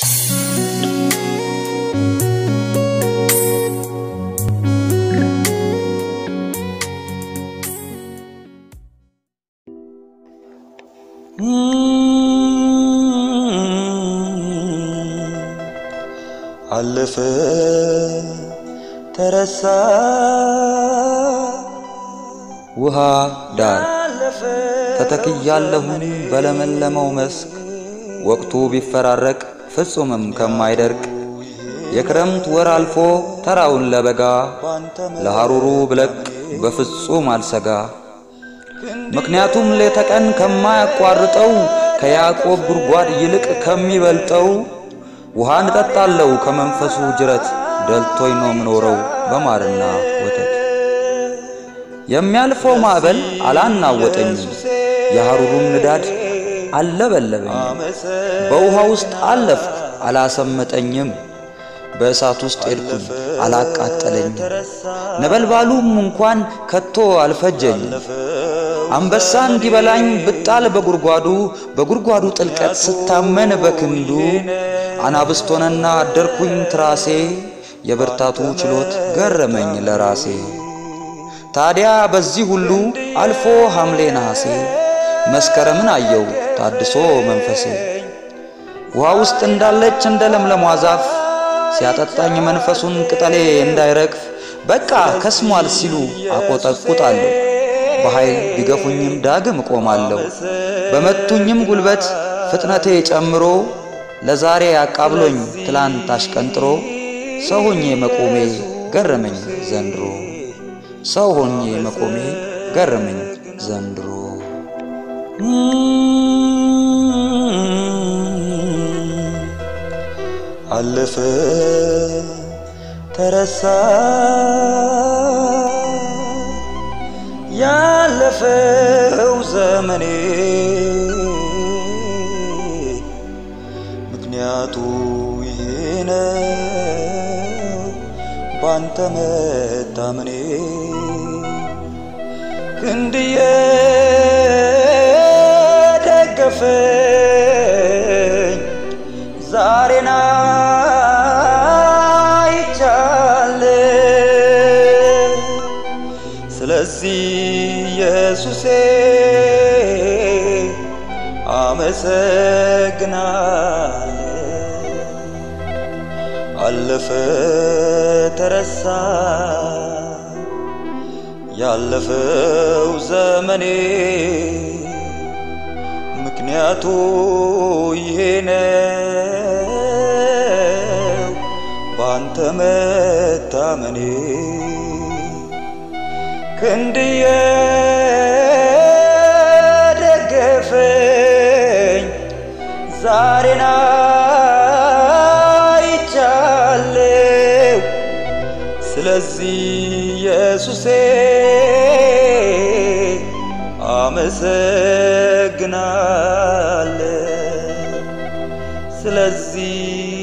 አለፈ ተረሳ ውሃ ዳር ተተክያለሁኝ በለመለመው መስክ ወቅቱ ቢፈራረቅ ፍጹምም ከማይደርቅ የክረምት ወር አልፎ ተራውን ለበጋ ለሐሩሩ ብለቅ በፍጹም አልሰጋ። ምክንያቱም ሌተ ቀን ከማያቋርጠው ከያዕቆብ ጉድጓድ ይልቅ ከሚበልጠው ውሃን እጠጣለሁ ከመንፈሱ ጅረት ደልቶኝ ነው ምኖረው በማርና ወተት። የሚያልፈው ማዕበል አላናወጠኝም፣ የሐሩሩም ንዳድ አልለበለበኝም። በውሃ ውስጥ አለፍኩ አላሰመጠኝም፣ በእሳት ውስጥ ሄድኩኝ አላቃጠለኝም። ነበልባሉም እንኳን ከቶ አልፈጀኝም። አንበሳ እንዲበላኝ ብጣል በጉድጓዱ በጉድጓዱ ጥልቀት ስታመን በክንዱ አናብስት ሆነና አደርኩኝ ትራሴ የብርታቱ ችሎት ገረመኝ ለራሴ። ታዲያ በዚህ ሁሉ አልፎ ሐምሌ ነሐሴ መስከረምን አየው ታድሶ መንፈሴ ውሃ ውስጥ እንዳለች እንደ ለምለሟ ዛፍ ሲያጠጣኝ መንፈሱን ቅጠሌ እንዳይረግፍ በቃ ከስሟል ሲሉ አቆጠቁጣለሁ። በኃይል ቢገፉኝም ዳግም እቆማለሁ። በመቱኝም ጉልበት ፍጥነቴ ጨምሮ ለዛሬ አቃብሎኝ ትላንት አሽቀንጥሮ ሰው ሆኜ መቆሜ ገረመኝ ዘንድሮ ሰው ሆኜ መቆሜ ገረመኝ ዘንድሮ። አለፈ ተረሳ ያለፈው ዘመኔ ምክንያቱ ይሄ ነው ባንተ መታመኔ ክንድዬ ደገፈኝ ዛሬና ይቻለ ስለዚህ ኢየሱሴ አመሰግናለሁ። አለፈ ተረሳ ያለፈው ዘመኔ ምክንያቱ ይሄ ነው ባንተ መታመኔ ክንድዬ ደገፈኝ ዛሬና ይቻለው ስለዚህ ኢየሱሴ አመሰግናለሁ ስለዚህ